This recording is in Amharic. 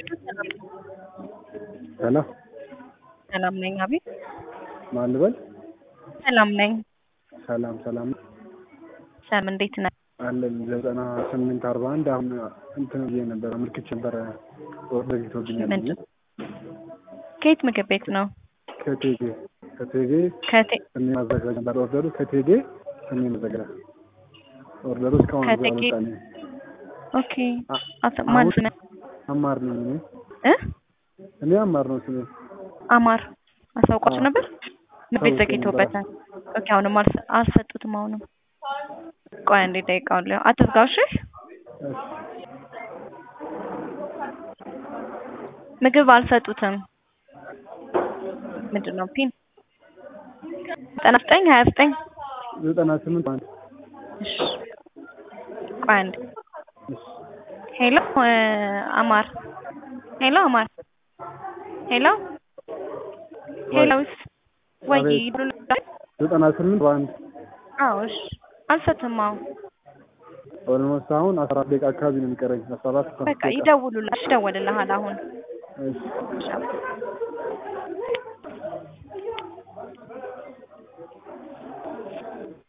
ሄሎ ሰላም ነኝ። አቤት ማን ልበል? ሰላም ነኝ። ሰላም ሰላም ሰላም እንዴት ነህ? አለን ዘጠና ስምንት አርባ አንድ አሁን እንትን ብዬ ነበረ ምልክት ነበረ ኦርደር ይቶብኛል ብዬ ምንድን ከየት ምግብ ቤት ነው? ከቴጌ ከቴጌ ከቴ ስሜ ማዘጋጅ ነበር ኦርደሩ ከቴጌ ስሜ ማዘጋጅ ኦርደሩ እስካሁን ከቴጌ አልወጣልኝም። ኦኬ አቶ ማን ስምህ? አማር ነኝ እኔ እ እኔ አማር ነው ስሜ አማር አሳውቋችሁ አዎ። ነበር? ምግብ ቤት አሳውቄ ዘግይቶበታል። ኦኬ አሁንም አልሰ- አልሰጡትም። አሁንም ቆይ አንዴ ደቂቃውን ሊሆን አትዝጋው። እሺ እሺ ምግብ አልሰጡትም። ምንድን ነው ፒን ዘጠና ዘጠኝ ሀያ ዘጠኝ ዘጠና ስምንት አንድ እሺ ቆይ አንዴ እሺ ሄሎ እ አማር ሄሎ አማር ሄሎ ሄሎስ ወይ አቤት። ይደውልልሃል? ዘጠና ስምንት በአንድ አዎ እሺ አልሰጥም። አዎ ኦልሞስት አሁን አስራ አራት ደቂቃ አካባቢ ነው የሚቀረኝ አስራ አራት አስራ አምስት በቃ ደቂቃ ይደውሉልሃል፣ ይደወልልሃል አሁን እሺ እሺ